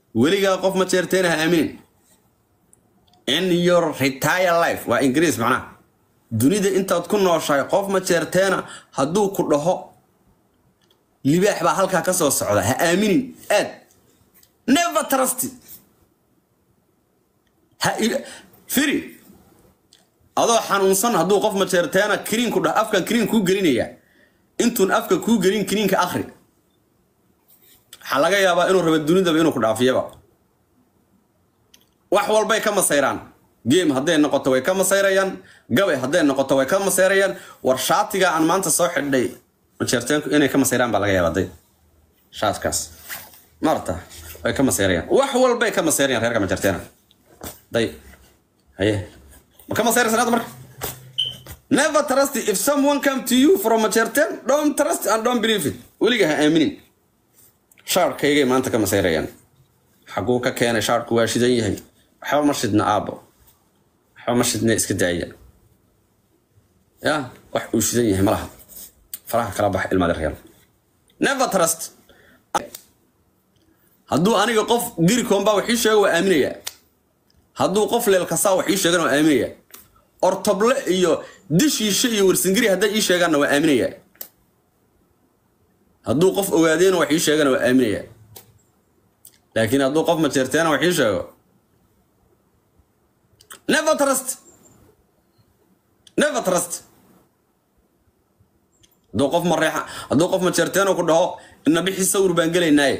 weligaa qof ma jeerteena ha aaminin in your retire life waa ingiriis macnaha dunida intaad ku nooshahay qof ma jeerteena hadduu ku dhaho libaax baa halkaa ka soo socda ha aaminin aad never trust ha il- firi adoo xanuunsan hadduu qof ma jeerteena kiriinku dhah afkan kiriin kuu gelinaya intuun afka kuu gelin kiriinka akhri waxaa laga yaabaa inuu rabo dunidaba inuu ku dhaafiyaba wax walbay ka masayraan game hadday noqoto way ka masayrayaan gabay hadday noqoto way ka masayrayaan war shaatiga aan maanta soo xidhay majeerteenku inay ka masayraan baa laga yaabaa day shaatkaas marta way ka masayrayaan wax walbay ka masayrayaan reerka majeerteena day haye ma ka masayraysan hadda marka never trust if someone come to you from majeerteen don't trust and don't believe it weliga ha aaminin shaarkaygay maanta ka masayrayaan xaguu ka keenay shaarku waa shidan yahay waxba ma shidna aabbo waxba ma shidna iska daaya ya wax uu shidan yahay ma laha faraha kala bax ilmaada reer never trust hadduu aniga qof girikoonbaa wax ii sheega waa aaminayaa hadduu qof leelkasaa wax ii sheegana waa aaminayaa ortoble iyo dishiishe iyo warsingiri hadday ii sheegaanna waa aaminayaa hadduu qof ogaadeena wax ii sheegana waa aaminayaa laakiin hadduu qof majeerteena wax ii sheego never trust never trust hadduu qof mareexa hadduu qof majeerteena ku dhaho ina bixi sawir baan gelaynaaye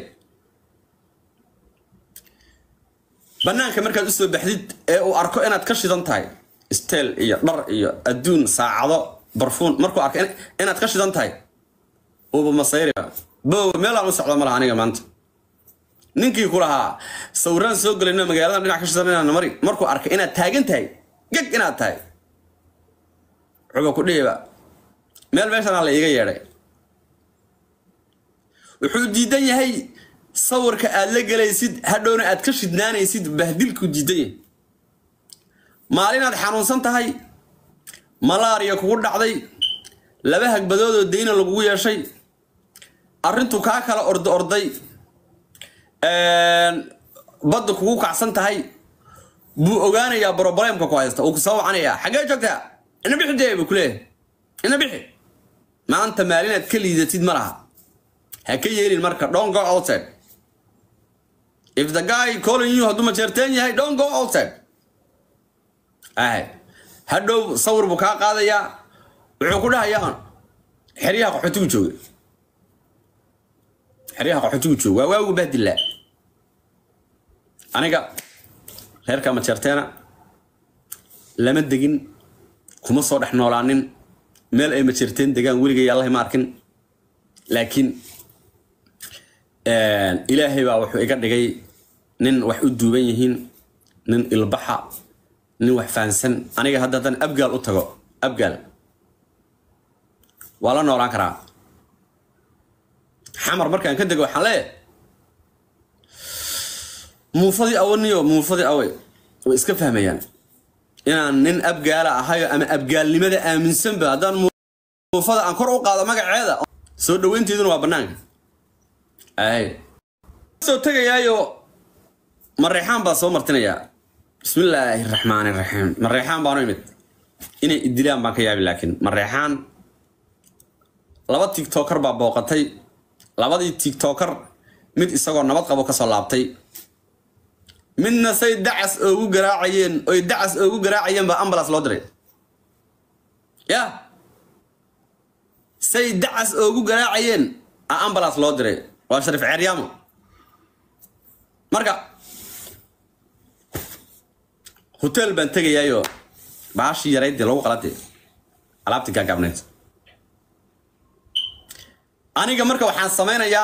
banaanka markaad usoo baxdid ee uu arko inaad ka shidan tahay steel iyo dhar iyo adduun saacado barfuun markuu arko in- inaad ka shidan tahay uuba masayri bow meelaan u socdo malaha aniga maanta ninkii ku lahaa sawiraan soo gelayno magaaladan dhinac ka shidan inaan mari markuu arkay inaad taagan tahay geg inaad tahay wuxuuba ku dhihiba meel meeshanaa la iiga yeedhay wuxuu diidan yahay sawirka aad la gelaysid hadhowna aad ka shidnaanaysid bahdilku diidan yahay maalinaad xanuunsan tahay malaariya kugu dhacday laba hagbadoodoo dayna lagugu yeeshay arrintu kaa kala orda orday badda kugu kacsan tahay buu ogaanayaa broblemka ku haysta uu kusoo wacanayaa xaggee joogtaa ina bixi dee buu kuleeyahay ina bixi maanta maalinaad ka liidatid ma laha ha ka yeelin marka don't go outside if the guy calling you hadduu majeerteen yahay don't go outside ahay hadhow sawir buu kaa qaadayaa wuxuu ku dhahayaa xeryaha qaxootigu jooga xeryaha qaxootigu jooga waa waagu bahdilaa aniga reerka majeerteena lama degin kuma soo dhex noolaanin meel ay majeerteen degaan weligay allahi ma arkin laakiin ilaahay baa wuxuu iga dhigay nin wax u duuban yihiin nin ilbaxa nin wax fahansan aniga hadda haddaan abgaal u tago abgaal waa la noolaan karaa xamar markaan ka dego waxaan leeyahay muufadii awaniyo muufadii awey way iska fahmayaan inaan nin abgaala ahayo ama abgaalnimada aaminsanba haddaan muufada aan kor u qaado magaceeda soo dhaweynteeduna waa banaanka ay soo tegayaayo mareexaan baa soo martinayaa bismillaahi raxmaani raxiim mareexaan baanu imid inay idilaan baan ka yaabi laakiin mareexaan laba tiktoker baa booqatay labadii tiktoker mid isagoo nabad qabo kasoo laabtay midna say dacas oogu garaacayeen oy dacas oogu garaacayeen baa ambulance loo diray ya say dacas oogu garaacayeen a ambulance loo diray waa shariif ceeryaamo marka hotel baan tegayaayo baashii yaraydii lagu qaladee alaabtii gaagaabneyd aniga marka waxaan samaynayaa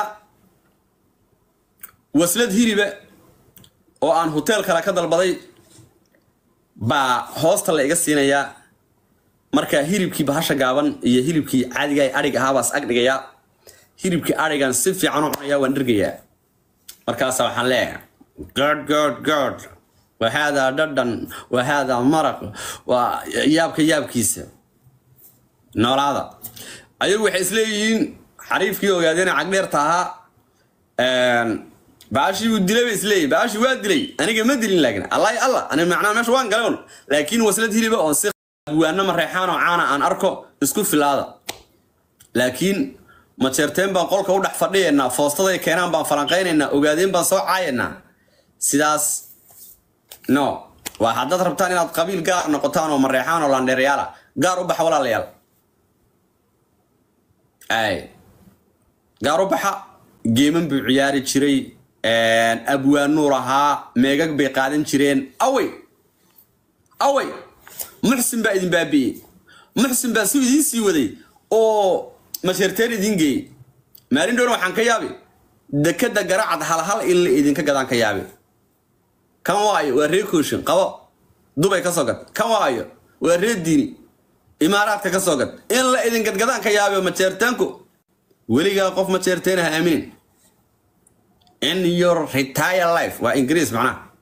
waslad hiriba oo aan hotel kale ka dalbaday baa hoosta la iga siinayaa marka hilibkii bahasha gaaban iyo hilibkii caadiga adhig ahaabaas ag dhigayaa hilibkii adhigan si fiican u cunayaa waan dhergayaa markaasa waxaan leeyahay god god god wa haadaa dhadhan wa haadaa maraq waa yaabka yaabkiisa noolaada ayagu waxay isleeyihiin xariifkii ogaadeen cagdheerta ahaa baashii uu dilay ba isleeyahy baashii waa dilay aniga ma dilin laakiin allah allah ani macnaha meesha waan galay un laakiin waslad hiliba oon si waana mareexaan oo caana aan arko isku filaada laakiin majeerteen baan qolka u dhex fadhiyaynaa foostaday keenaan baan falanqaynaynaa ogaadeen baan soo caayaynaa sidaas no waa haddaad rabtaan inaad qabiil gaar noqotaan oo mareexaan oo landheerayaala gaar u baxa walaalayaal ay gaar u baxa geeman buu ciyaari jiray abwaanuu lahaa meegag bay qaadan jireen awey awey muxsin baa idin baabi'ey muxsin baa si idiin sii waday oo masheerteen idiin geeyey maalin dhowna waxaan ka yaabi dekada garacad halhal in la idinka gadaan ka yaabi kan waayo waa ree kooshin qabo dubay ka soo gad kan waayo waa ree diini imaaraadka ka soo gad in la idin gadgadaan ka yaabi majeertaanku weligaa qof majeerteen ha aaminin in your retire life waa ingiriis macnaha